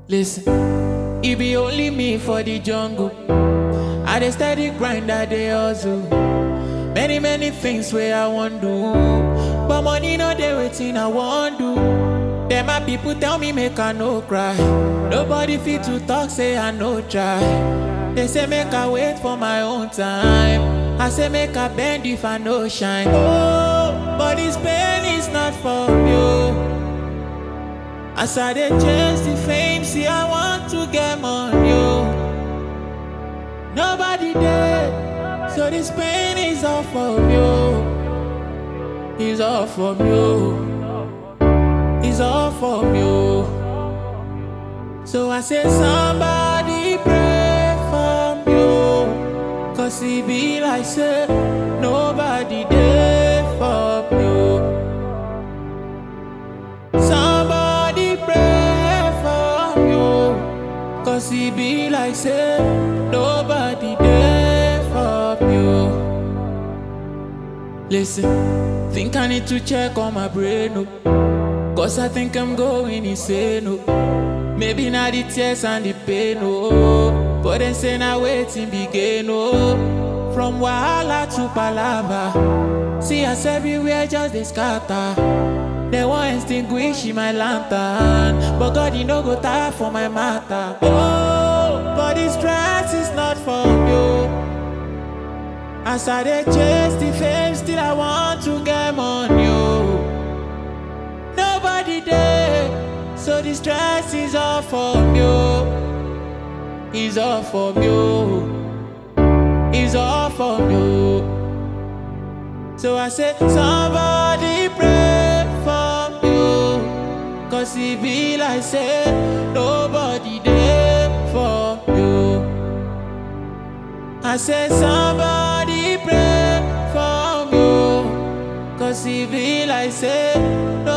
Listen, it be only me for the jungle. I dey steady grind, I dey hustle. Many many things where I want do, but money no dey waiting I want do. Then my people tell me make I no cry. Nobody fit to talk say I no try. They say make I wait for my own time. I say make I bend if I no shine. Oh, but this pain is not for you. As I dey chase the fame, see I want to get money. oh. Nobody there, so this pain is all for you. It's all for you. It's all for you. So I say somebody pray for you. Cause it be like say nobody there for you. Somebody pray for you. Cause it be like say nobody there for you. Listen, think I need to check on my brain. Oh. Cause I think I'm going insane. Oh. Maybe not the tears and the pain. Oh. But then say now waiting begin. Oh. From Wahala to Palava. See us everywhere just they scatter. They want extinguish my lantern. But God, you no go tire for my matter. Oh, but this stress is not for you. As I dey chase the fame, still I want to get money. oh. Nobody there, so the stress is all for you. It's all for you. It's all for you. So I say, somebody pray for you. Cause it be like say, nobody there for you. I say, somebody pray for you. Cause it be like say,